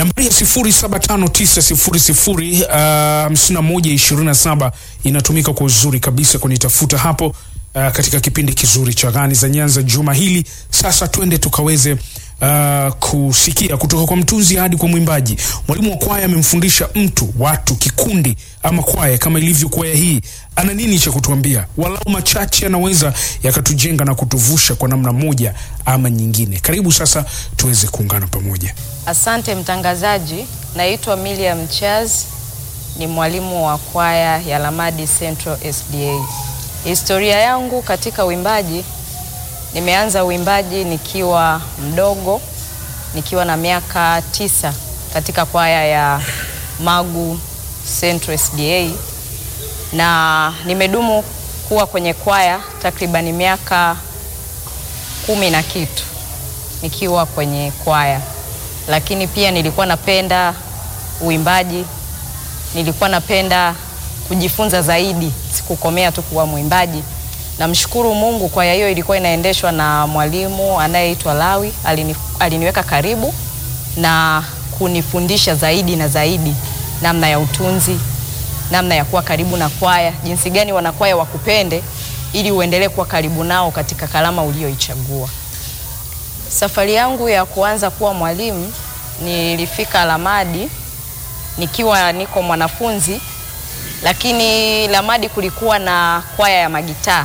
Nambari ya 0759005127 inatumika kwa uzuri kabisa kunitafuta hapo uh, katika kipindi kizuri cha Gani za Nyanza juma hili. Sasa twende tukaweze uh, kusikia kutoka kwa mtunzi hadi kwa mwimbaji. Mwalimu wa kwaya amemfundisha mtu, watu, kikundi ama kwaya kama ilivyo kwaya hii, ana nini cha kutuambia? Walau machache yanaweza yakatujenga na kutuvusha kwa namna moja ama nyingine. Karibu sasa tuweze kuungana pamoja. Asante mtangazaji, naitwa Miriam Chaz, ni mwalimu wa kwaya ya Lamadi Central SDA. Historia yangu katika uimbaji, nimeanza uimbaji nikiwa mdogo, nikiwa na miaka tisa katika kwaya ya Magu Central SDA, na nimedumu kuwa kwenye kwaya takribani miaka kumi na kitu nikiwa kwenye kwaya lakini pia nilikuwa napenda uimbaji, nilikuwa napenda kujifunza zaidi, sikukomea tu kuwa mwimbaji. Namshukuru Mungu, kwaya hiyo ilikuwa inaendeshwa na mwalimu anayeitwa Lawi. Alini, aliniweka karibu na kunifundisha zaidi na zaidi namna ya utunzi, namna ya kuwa karibu na kwaya, jinsi gani wanakwaya wakupende ili uendelee kuwa karibu nao katika kalama ulioichagua. Safari yangu ya kuanza kuwa mwalimu nilifika Lamadi nikiwa niko mwanafunzi, lakini Lamadi kulikuwa na kwaya ya magitaa,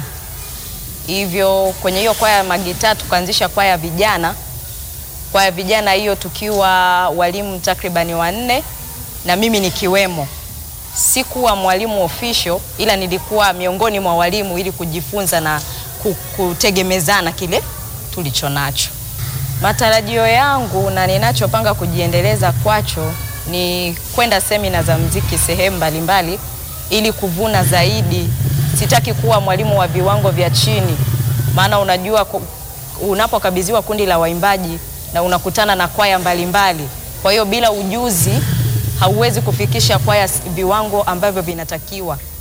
hivyo kwenye hiyo kwaya ya magitaa tukaanzisha kwaya ya vijana. Kwaya ya vijana hiyo tukiwa walimu takribani wanne na mimi nikiwemo. Sikuwa mwalimu official, ila nilikuwa miongoni mwa walimu ili kujifunza na kutegemezana kile tulicho nacho. Matarajio yangu na ninachopanga kujiendeleza kwacho ni kwenda semina za mziki sehemu mbalimbali ili kuvuna zaidi. Sitaki kuwa mwalimu wa viwango vya chini, maana unajua unapokabidhiwa kundi la waimbaji na unakutana na kwaya mbalimbali, kwa hiyo bila ujuzi hauwezi kufikisha kwaya viwango ambavyo vinatakiwa.